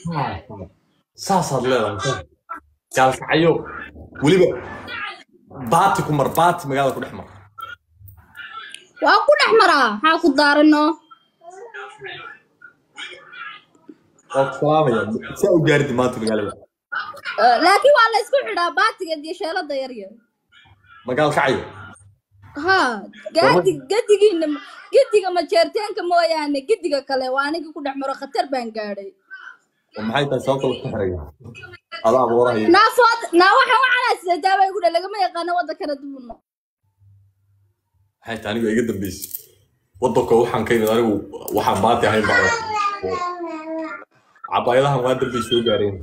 saasaad leedahay gaalkacyo weliba baati ku mar baati magaalada ku dhex mar waa ku dhex maraa maxaa ku daarano waa ku salaamaya saa u gaaridi maanta magaalada laakiin waa la isku xidhaa baatiga iyo sheelada yaryar magaalkacyo ha gaadi gedigiina gediga majeerteenka mooyaane gediga kale waa anigii ku dhex maro khatar baan gaadhay oo maxay tahay sababta lagu xiraya adaa boorahaya naafood naa waxaan waxaan sidataa bay gudha lagama yaqaano wadankana dubuno maxay tahay aniga iga dambeysay wadanka waxaan ka yimid anigu waxaan baati ahayn baa cabaayadahan waa dambay soo gaareen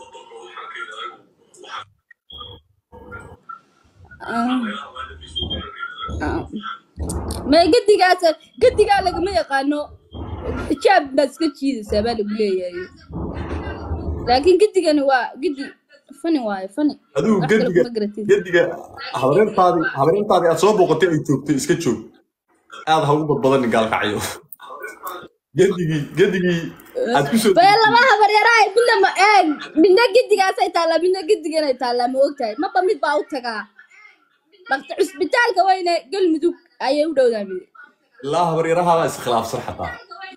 ma gedigaas gedigaa lagama yaqaano xijaab baad iska jiidaysaa baa lagu leeyahay laakiin gedigani waa gedi fani waayo fani adigu wax kale gediga kuma garatid gediga habareertaadii habareertaadii aad soo booqatay ay joogtay iska joog aad ha ugu badbadanin gaalkacyo gedigii gedigii aad ku soo bee laba habaryaraha midna ma ee midna gedigaasay taallaa midna gediganay taallaa ma ogtahay maba mid baa u tagaa dhaqta cusbitaalka weyne galmudug ayay u dhowdaa mid ilaa habaryarahaabaa iskhilaafsan xataa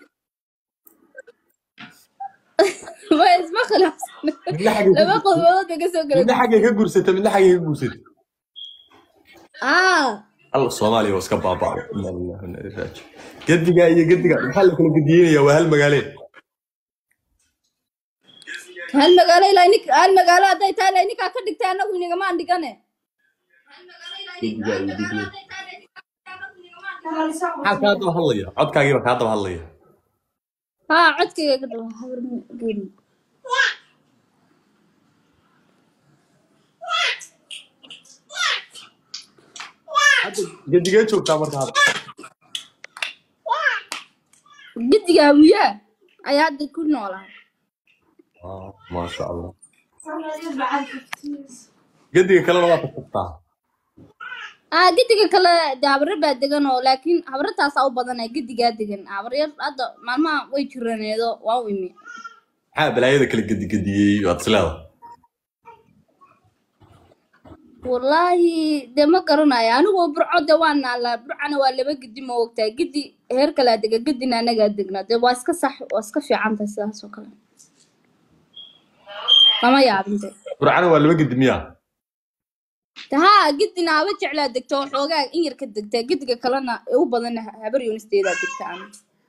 way isma khilaafsan midna xaggay ka laba gursatay qodobood bay kasoo kala midna xaggay ka gursatay midna xaggay ka gursatay aa alla soomaaliya waa iska baaba'day inna lillahi wa inna ilaihi raaji'uun gediga iyo gediga maxaa la kala gediyeynayaa waa hal magaalee hal magaalo ilaa nik hal magaalo hadday tahay ilaa ninkaa ka dhigtay annagu inagamaan dhigane gediga iyo gediga maxaa kaa daba hadlaya codkaagiiba kaa daba hadlaya haa codkayga ka dhawa habar geeli hadda gedigee joogtaa marka hadda gediga hawiyaa ayaa hadda ku noolaa Ah, maasha allah gediga kalena waa tagtagtaa aa gediga kale de habare baa degan oo laakiin habarataasaa u badanay gedigaa degan habaryar hadda maalmaha way jiraneedo waa u imi maxaa balaayada kala gedigediyey waad isleeda wallaahi de ma garanayo anigu burco de waa naalaa burcana waa laba gedi ma ogtahay gedi heer kalaa dega gedina anagaa degnaa de waa iska sax waa iska fiican tahay sidaas oo kale lama yaabinte burcana waa laba gedi miyaa de haa gedina haba jeclaa degto oo xoogaa in yar ka degtaa gediga kalena ee u badan habar yunisteedaa degta ana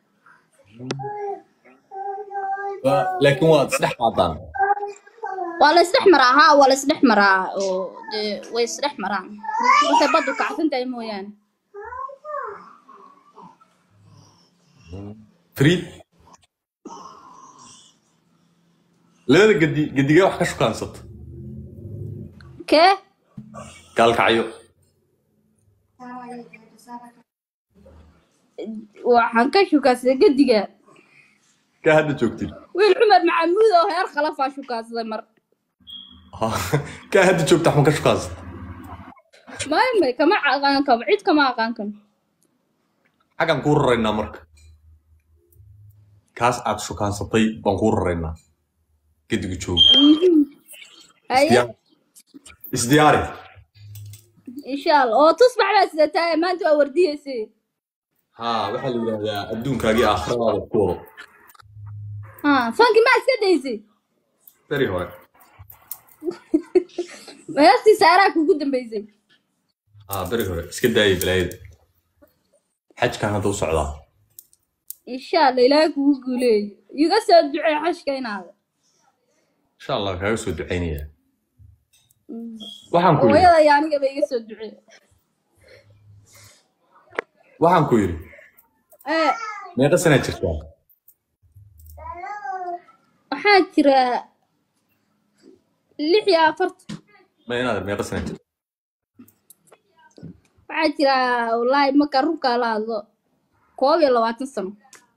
Waa- laakiin waad isdhex qaadaan waa la isdhex maraa haa waa la isdhex maraa oo de way isdhex maraan markay baddu kacsan tahay mooyaane free labada gedi gedigee wax ka shukaansata kee gaalkacyo waxaan ka shukaansaday gediga kaa hadda joogtid wiil cumar maxamuud oo heer khalafaa shukaansaday mar kaa hadda joogta waxma ka shukaansata may may kama aqaan karo cid kama aqaan karo xaggan kuu raraynaa marka kaas aad shukaansatay baan kuu raraynaa gediga jooga haye Isdiyaar- isdiyaari insha allah oo tusbax baa sidataa maanta waa wardiyeysay haa waxaa la yidhaahdaa adduunkaagii aakhiradaada ku wado ha fanki maa iska daysay beri hore meestii saaraa kugu dambeysay haa beri hore iska daayay balaayada xajkan hadda u socdaa insha allah ilaahay kugu guuleeyo iga soo ducee xashka inaada insha allah kaaga soo ducaynayaa waxaan ku yidhi hooyada iyo anigaba iga soo ducee waxaan ku yidhi ee meeqa sanaa jirtaa waxaa jira lix iyo afartan ma inaad meeqa sanaa jirta waxaa jira wallaahi marka runkaa la hadlo koob iyo labaatan sano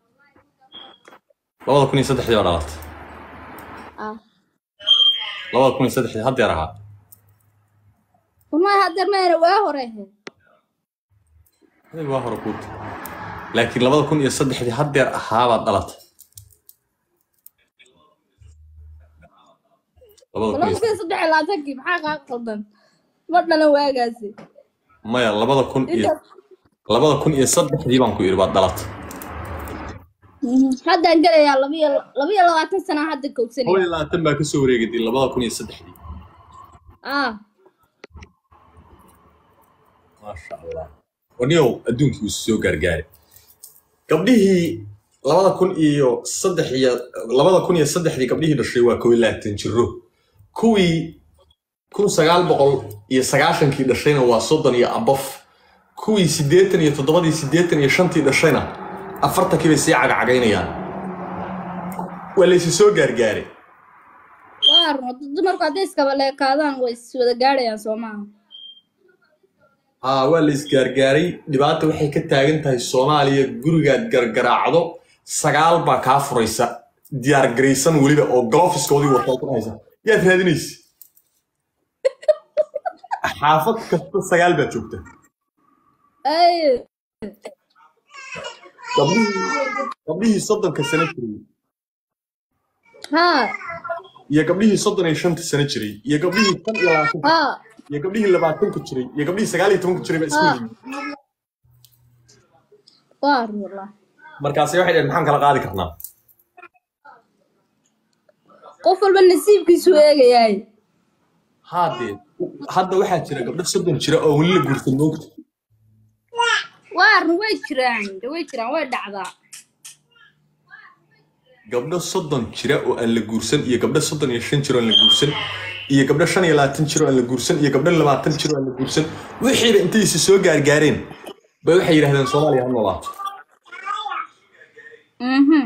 labada kun iyo saddexdii baa dhalatay ah labada kun iyo saddexdii haddeer ahaa wallahi haddeer mayna waa hore ahayd adiga waa hore kuuta laakiin labada kun iyo saddexdii haddeer ahaabaad dhalatay labada kun laba iyo kun iyo saddex iyo labaatankii maxaa kaa qaldan ma dhalan waagaasi maya labada kun iyo intaas labada kun iyo saddexdii baan ku yidhi baad dhalatay haddaan gelayaa laba iyo laba iyo labaatan sana hadda kow kowsanaya iyo labaatan baa kasoo wareegatay labada kun iyo saddexdii ah maasha allah waniyow adduunkii uu soo gaargaaray gabdhihii labada kun iyo saddex iyo labada kun iyo saddexdii gabdhihii dhashay waa kow iyo labaatan jiro kuwii kun sagaal boqol iyo sagaashankii dhashayna waa soddon iyo abof kuwii siddeetan iyo toddobadii siddeetan iyo shantii dhashayna afartankii bay sii cagacagaynayaan waa laysi soo gaargaaray waa run dumarku hadday iskaba leekaadaan way is wada gaadhayaan soo maaha haa waa la isgaargaaray dhibaata waxay ka taagan tahay soomaaliya gurigaad gargaraacdo sagaal baa kaa furaysa diyaar garaysan weliba oo galofiskoodii wata ku haysa yaad raadinaysa xaafad kasta sagaal baad joogta ay gabdhihii gabdhihii soddonka sano jiray haa iyo gabdhihii soddon iyo shanta sano jiray iyo gabdhihii tan iyo labaatanka haa iyo gabdhihii labaatanka jiray iyo gabdhihii sagaal iyo tobanka jiray baa isku haa yimid waa run wallah markaasi waxay dhaheen maxaan kala qaadi karnaa qof walba nasiibkiisu eegayaay haadee hadda waxaa jira gabdho soddon jira oo weli la guursan moogta waa run way jiraan de way jiraan way dhacdaa gabdho soddon jira oo aan la guursan iyo gabdho soddon iyo shan jiro aan la guursan iyo gabdho shan iyo labaatan jiro aan la guursan iyo gabdho labaatan jiro aan la guursan wixiiba intay isi soo gaargaareen bay waxay yidhahdeen soomaaliya ha noolaato mhm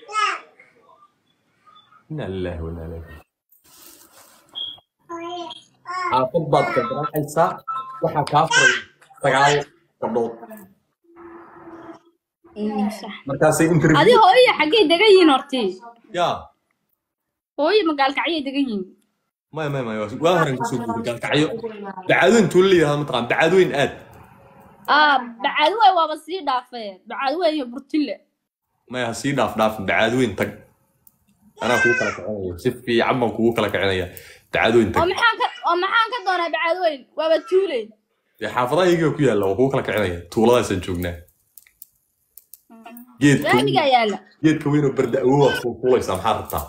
inaa lillahi wa inaa ilaihi xaafad baad gardaraacaysaa waxaa kaa furay sagaal gabdhood Mm, sax markaasay adi interview hooyo xaggay degan yihiin hortii yaa hooyo magaalkacyay degan yihiin maya maya maya waa horan kasoo guuray gaalkacyo bacaadoyn tuulo la yidhahda mataqaan bacaadoyn aad ah bacadwey waaba sii dhaafeen bacadwey iyo burtile maya ha sii dhaaf dhaafin bacaadoyn tag anaa kugu kala kicinaya si fiican baan kugu kala kicinaya bacaadoyn oo tag maxaan ka oo maxaan ka doonaa bacadweyn waaba tuule dee xaafadaha iyaga ku yaalla waa kugu kala kicinaya tuuladaasaan joognaa geedka laamigaa yaala geedka weyn oo barda awowaad fuulfuulaysaa maxaa rabtaa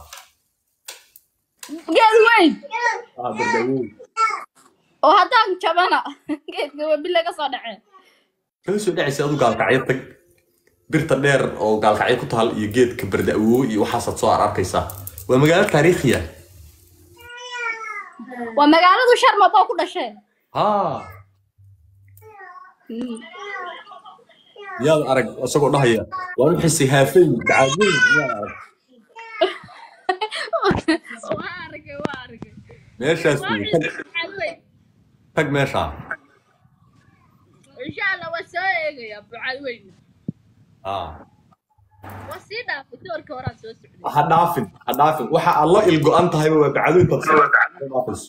geed weyn ah barda awow oo haddaan jabana geedka webile ka soo dhaceen kaga soo dhacaysa adu gaalkacyo tag birta dheer oo gaalkacyo ku taal iyo geedka barda awow iyo waxaasaad soo ar arkaysaa waa magaalo taariikhiya waa magaaladu sharmab oo ku dhasheen haa yaad arag isagoo dhahaya waan u xisay haafay bacaadoyn yaad arag waa arkay waa arkay meeshaas waa wey xisay tag bacadweyn tag meeshaa insha allah waa soo eegaya bacadweyn haa waa sii dhaafay doorka horaa soo socday ha dhaafin ha dhaafin waxa aad la ilgo-an tahayba waa bacaadoyn baad soo dhaafayso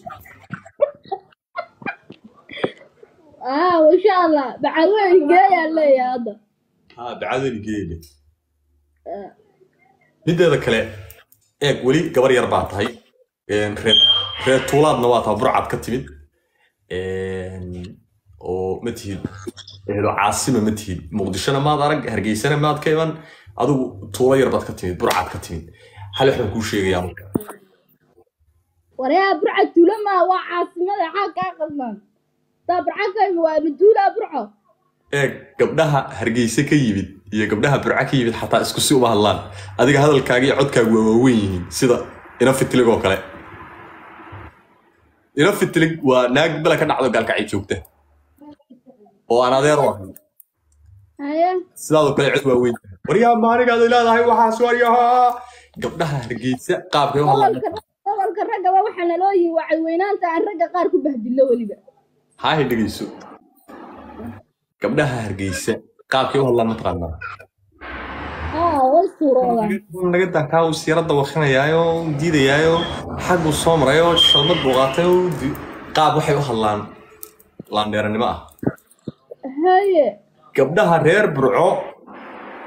ah insha allah bacadweyn geeyaa leeyahay hadda haa bacaadoyn geele mideeda kale eeg weli gabar yar baa tahay een, reer reer tuulaadna waa taha burcad ka timid een, oo ma tihid ehlo caasima ma tihid muqdishona maad arag hargeysana maad ka iman adigu tuulo yar baad ka timid burcad ka timid hal waxaan kuu sheegayaa marka waryaa burca tuula maa waa caasimada xaa kaa qaldan taa burca ka imi waa maduulaa burco eeg gabdhaha hargeyse ka yimid iyo gabdhaha burca ka yimid xataa isku si uma hadlaan adiga hadalkaaga iyo codkaagu waa waaweyn yihiin sida ina fitilig oo kale ina fitilig waa naag bela ka dhacdo gaalkacay joogta oo aan adeer u ahay haye sidaadoo kale cod waaweyn waryaa maanigaada leedahay waxaas waryahaa gabdhaha hargeysa qaabkay u hadlaan gobolka gobolka raggaba waxaa naloo yihi waa cadweynaanta aan ragga qaar ku bahdillo weliba haahay dhegeyso gabdhaha hargeysa qaabkay u hadlaan mataqaanaa haa way suuroodaan naga dankaa uu siirada wakrinayaayo diidayaayo xag uu soo marayo shalmad buu qaatay oo di- qaab waxay u hadlaan laandheeranimo ah haye gabdhaha reer burco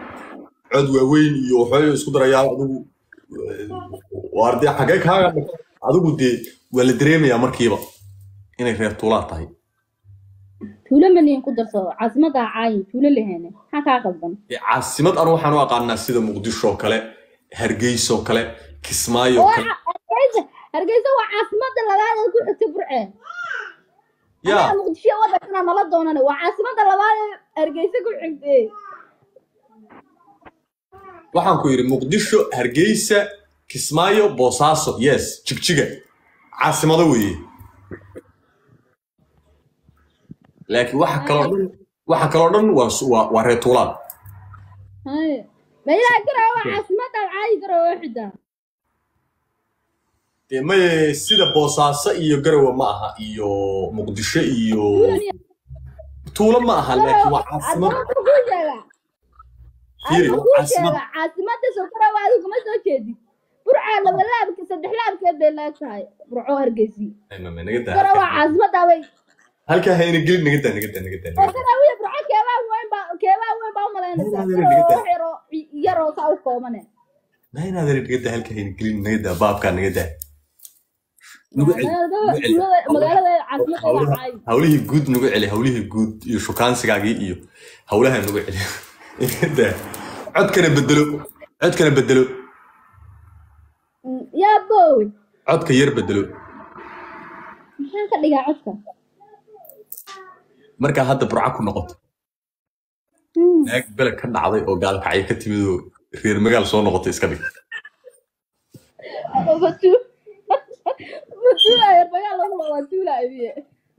cod waaweyn iyo waxooyo isku darayaa adigu waa ardee xagee kaaga dhig adigu dee waa la dareemayaa markiiba inay reer tuulaa tahay tuulo maniin ku darso caasimadda caayin tuulo leheene maxaa kaa qaldan Dee caasimad anu waxaan u aqaanaa sida muqdisho oo kale hargeysa oo kale kismaayo oo oo kale hargeysa hargeysa waa caasimadda labaad ee ku xigta burce yaa anaga muqdisho wadankana nala doonane waa caasimadda labaad ee hargeysa ku xigtee waxaan ku yidhi muqdisho hargeysa kismaayo boosaaso yes jigjiga caasimado weeye laakiin waxa kaloo dhan waxa kaloo dhan waa su- waa waa reer tuulaad haye ma ilaa garaa waa caasimadda caayi garaa oo xidaa dee maye sida boosaaso iyo garowe ma aha iyo muqdisho iyo tuulo ma aha laakiin waa caasimad adama kuu sheega fiiri adama waa kuu caasimad sheega caasimadda sokora waa adigu kuma soo jeedid burcaa laba laabka saddex laabkeed bay leeg tahay burco hargeysi Ay, mame, naga daa gara waa halkaa caasimadda bay halkaa hayna gelin naga daa naga daa naga daa naga daa garaawiya burco keebaa weyn baa keebaa weyn baa u malaynaysaa Naga gara daa. wax yaroo yaroo saa u koobane naynaadar naga daa halkaa hayna gelin naga daa baabkaa naga daa nagu celi magaalada nagu celi magaalada caasimadda waa hawlaha caayi hawlihii guud nagu celi hawlihii guud iyo shukaansigaagii iyo hawlaha nagu celi Naga daa. codkana bedelo codkana bedelo yaa boowe codka yar bedelo maxaan ka dhigaa codka markaa hadda burca ku noqoto Hmm. naag beleg ka dhacday oo gaalkacyo ka timid oo reer magaal soo noqotay iska dhig Batu. Batulaya magaal lagu wada batulaya biye.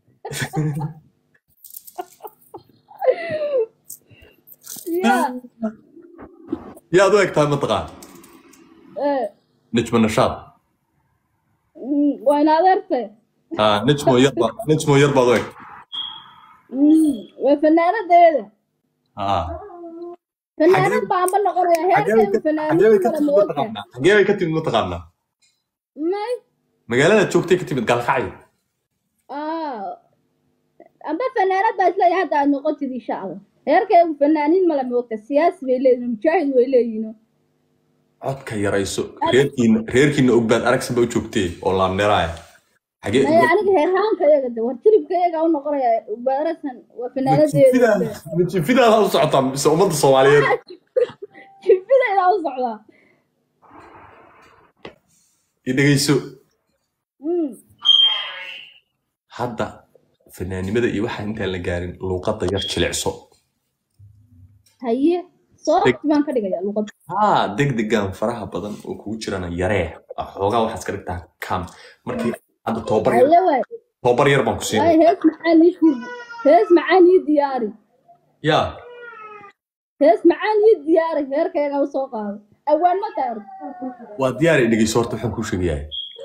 Ya. yaad u egtahay mataqaan Eh. najmo nashaad mm, Waa in adeertay. Ah, najmo yar ba najmo yar baad u eg Mm, Waa fanaanadeeda. Ah. Fanaanad baan ba noqonaya xagee bay heerkeedu ka- xagee bay fanaaniin ka kala timid moogta. mataqaanaa xagee bay ka timid mataqaanaa May. magaalada joogtay ka timid gaalkacyo Ah. Amba fanaanad baa isleeyahay hadda aad noqotid insha Allah. Heerkeedu fanaaniin mala moogta siyaasi bay leeyihiin mujaahid way leeyihiin. codka yarayso reerkiina reerkiina ogbaad aragsanba u joogtee oo laamneeraaya xagee Maya aniga heerhaanka iyaga de war jiribka iyaga u noqonaya baarasan waa fanaanadeeda. jifidaada u socotaa mise ummadda soomaaliyeed Jibidayda u socdaa. i dhegeyso Mm. hadda fanaanimada iyo waxaa intaan la gaarin luuqadda yar jilicso haye soorti baan ka dhigayaa luqad haa degdegan faraha badan oo kugu jirana yaree xoogaa waxaad ka dhigtaa kam markii hadda tobabar yar haye waay tobabar yar baan ku waay siinay hees macaan ii shuub hees macaan ii diyaari yaa hees macaan ii diyaari heerkayga u soo qaado awaan ma taar waa diyaar i dhegeyso horta waxaan kuu sheegayaa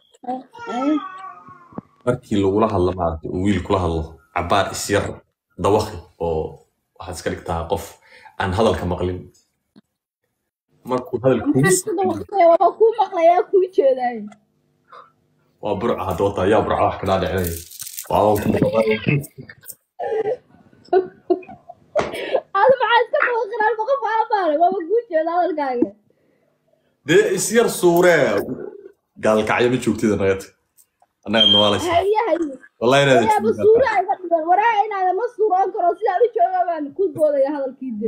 markii lagula hadlo maaragtay uu wiil kula hadlo cabaar isyar dawaqi oo waxaad iska dhigtaa qof aan hadalka maqlin markuu hadalka kugu maxaan ku dawaqaya waa kuu maqlayaa kuu jeedaay waa burca hadda wata yaa burca wax ka dhaadhicinaya waa waan ku maqlay. aada maxaa iska dawaqinaan boqo faala baaray waaba kuu jeeda hadalkaaga dee isyar suuree gaalkacyo ma joogtida nagata annaga nawaalaysa haye haye wallahi inaad waraaba suura iga dhigan waraaga inaada ma suuroon karo sidaan u jooga baan ku doodaya hadalkii de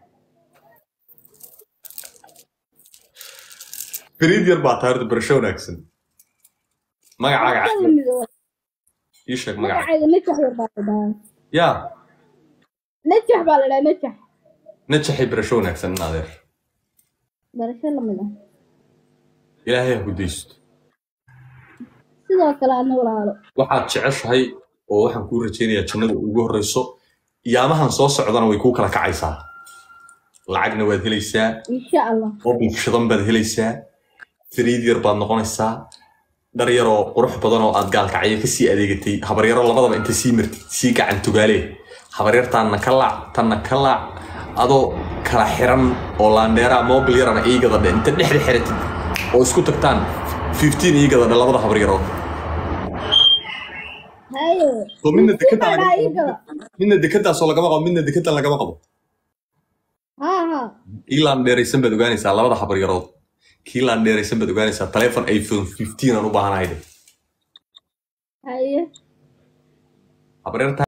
fariid yar baa tahay horta barasho wanaagsan magacaaga Ka caafimaad lamid ah. ii sheeg magaca magacayga najax yar baa la dhahaa yaa najax baa la dhahaa najax najaxay barasho wanaagsan in adeer barasho lamid ah ilaahay ha ku daysto sidoo kale adna walaalo waxaad jeceshahay oo waxaan kuu rajaynayaa jannada ugu horreyso yaamahan soo socdana way kuu kala kacaysaa lacagna waad helaysaa insha allah mobil shidan baad helaysaa fariid yar baad noqonaysaa dhar yaroo qurux badan oo aad gaalkacyo kasii adeegatay habaryaro labadaba inta sii martid sii gacan tugaalee habaryartaanna ka laac tanna ka laac adoo kala xiran oo laandheeraa mobil yarana iigada dhe inta dhexda xiratid oo isku tagtaan 15 iigada dhe labada habaryarood haye So midna dekada Fifteen baa lagama ii gala. qabo midna dekadaasoo lagama qabo midna dekadan lagama qabo ha ha kiilaan dheeraysan baad ogaanaysaa labada habaryarood kiilaan dheeraysan baad ogaanaysaa taleefon iphone 15 aan u baahanahay de haye habaryarta